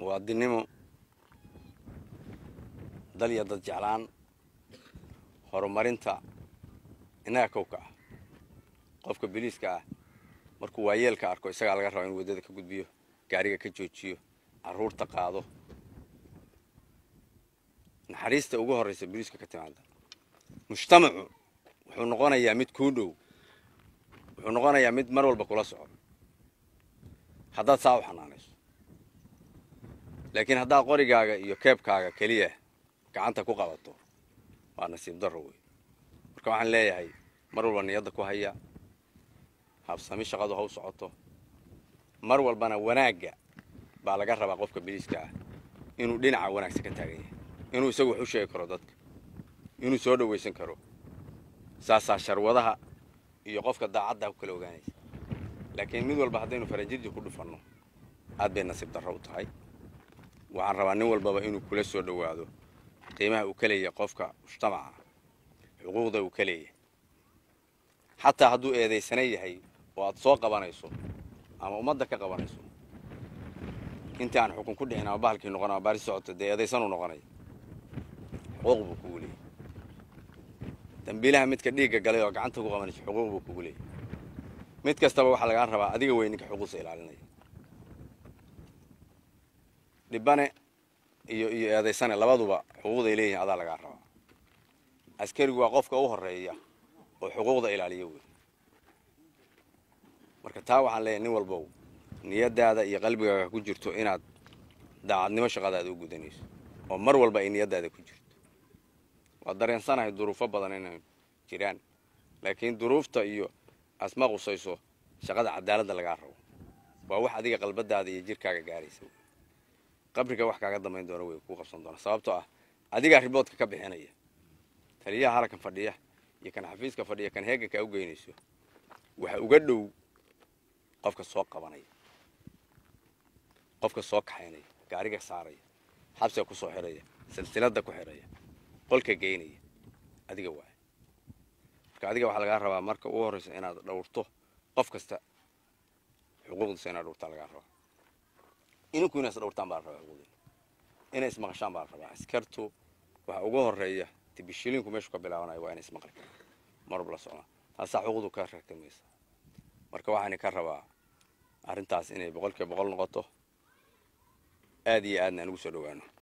muwaadinnimo dal iyo dad jeclaan horumarinta innaga kowka ah qofka biliiska ah markuu waayeelka arko isagaa laga raba inuu waddada ka gudbiyo gaariga ka joojiyo carruurta qaado naxariista ugu horraysa biliiska ka timaada mujtamacu wuxuu noqonayaa mid kuu dhow wuxuu noqonayaa mid mar walba kula soco haddaad saa u xanaanayso laakiin haddaad qorigaaga iyo keebkaaga keliya gacanta ku qabato waa nasiib darro wey marka waxaan leeyahay mar walba niyadda ku haya habsami shaqadu ha u socoto mar walbana wanaagga baa laga rabaa qofka biliiska ah inuu dhinaca wanaagsan ka taagan yahay inuu isagu wax u sheegi karo dadka inuu soo dhowaysan karo saasaa sharwadaha iyo qofka daacadda ku kala ogaanaysa laakiin mid walba haddaynu faranjirji ku dhufanno aad bay nasiib darro u tahay waxaan rabaa nin walbaba inuu kula soo dhowaado qiimaha uu ka leeyahay qofka mujtamaca xuquuqda uu ka leeyahay xataa hadduu eedaysanan yahay oo aad soo qabanayso ama ummadda ka qabanayso intii aan xukun ku dhicin ama bahalkii noqon ama baari socoto dee eedaysanuu noqonaya xuquuq buu kugu leeyahy dambiilaha midka dhiigga galay oo gacanta ku qabanayso xuquuq buu kugu leeyahy mid kastaba waxaa lagaa rabaa adiga wey ninka xuquuqsa ilaalinaya dhibane iyo iyo eedaysane labaduba xuquuqday leeyihiin adaa lagaa rabaa askarigu waa qofka u horreeya oo xuquuqda ilaaliya wey marka taa waxaan leeyahay nin walbow niyaddaada iyo qalbigaaga ku jirto inaad daacadnimo shaqadaada u gudanayso oo mar walba ay niyaddaada ku jirto waa dareensanahay duruufo badan inay jiraan laakiin duruufta iyo asma qusayso shaqada cadaaladda lagaa rabo waa wax adiga qalbadaada iyo jirkaaga gaaraysa wey qabriga wax kaaga dambayn doona way kuu qabsan doona sababtoo ah adigaa riboodka ka bixinaya taliyaha halkan fadhiya iyo kan xafiiska fadhiya kan heegankaa u geynayso waxa uga dhow qofka soo qabanaya qofka soo kaxaynaya gaariga saaraya xabsiga ku soo xidhaya silsilada ku xidhaya qolka geynaya adiga waay marka adiga waxaa lagaa rabaa marka ugu horraysa inaad dhowrto qof kasta xuquuqdiisa inaad dhowrtaa lagaa rabaa ininku inay is dhowrtaan baa la rabaa xuquuqdiina inay ismaqashaan baa la rabaa askartu waxa ugu horreeya tibishilinku meeshu ka bilaabanayo waa inay ismaqli karaan marwab la socdaan taasaa xuquuqdu ka ragtamaysa marka waxaani ka rabaa arrintaas inay boqolkiiba boqol noqoto aad iyo aadna aan ugu soo dhowaano